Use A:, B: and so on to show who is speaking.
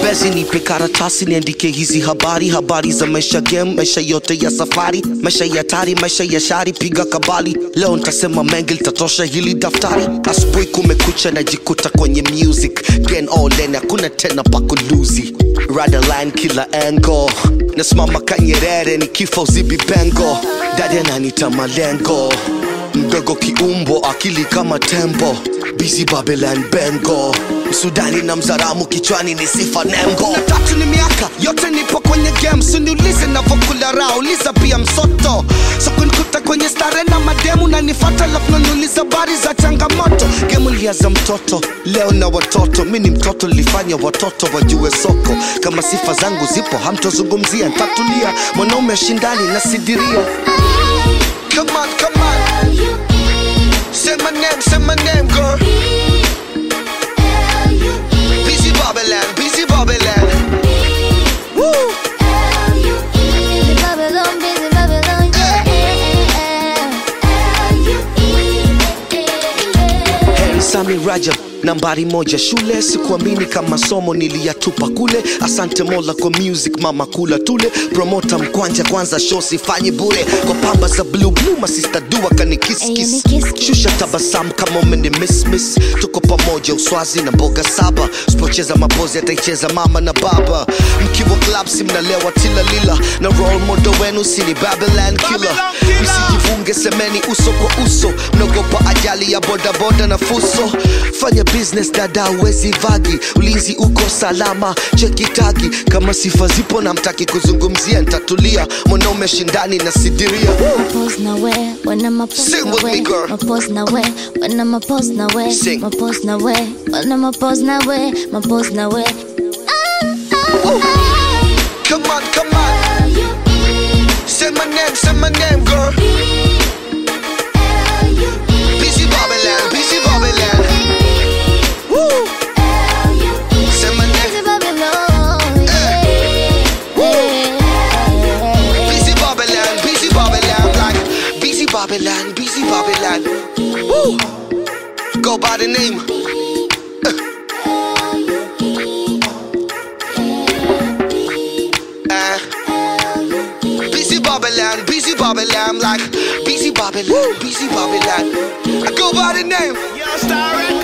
A: basi nipe karatasi niandike hizi habari habari za maisha game maisha yote ya safari maisha ya tari maisha ya shari piga kabali leo ntasema mengi litatosha hili daftari asubuhi kumekucha najikuta kwenye music gen all in hakuna tena pakuluzi radaline kila engo nasimama kanyerere ni kifo zibi bengo dadi ananita malengo mdogo kiumbo akili kama tembo busy babylon bengo msudani na mzaramu kichwani ni sifa nembo na tatu ni miaka yote nipo kwenye game siniulize navokula raha uliza pia msoto so kunikuta kwenye stare na mademu na nifata lafu nanuliza bari za changamoto gemu liaza mtoto leo na watoto mi ni mtoto lifanya watoto wajue soko kama sifa zangu zipo hamtozungumzia ntatulia mwanaume shindani na sidiria Come on, come on. Say my name, say my name, girl. Busy Babylon, busy Babylon. Woo!
B: Busy Babylon, busy Babylon, yeah.
A: Heri Sami Rajab nambari moja shule sikuamini kama somo niliyatupa kule asante mola kwa music mama kula tule promota mkwanja kwanza show sifanyi bure kwa pamba za blue blue masista dua
B: Ayo,
A: kanikiskis
B: ni kiss kiss.
A: shusha tabasamu kama umeni miss miss tuko pamoja uswazi na mboga saba sipocheza mapozi ataicheza mama na baba mkiwa club si mnalewa tilalila na role model wenu sini babylon killer msijivunge semeni uso kwa uso mnaogopa ajali ya bodaboda na fuso fanya business dada uwezi vagi ulinzi uko salama chekitagi kama sifa zipo na mtaki kuzungumzia ntatulia mwanaume shindani na sidiria
B: Pose na we, when I'm a pose
A: Sing
B: na
A: with me,
B: we,
A: girl.
B: my pose na we, when I'm a pose na we,
A: Sing.
B: my pose na we, when I'm a pose na we, my pose na we.
A: Come on, come on. Say my name, say my name, girl. Busy Babylon, busy Babylon. Woo! Say my name,
B: Busy Babylon, yeah.
A: busy Babylon, busy Babylon, like busy Babylon, busy Babylon. Woo! Go by the name. Uh, busy Babylon, busy Babylon, like busy Babylon, busy Babylon. I go by the name.
C: Yo, Star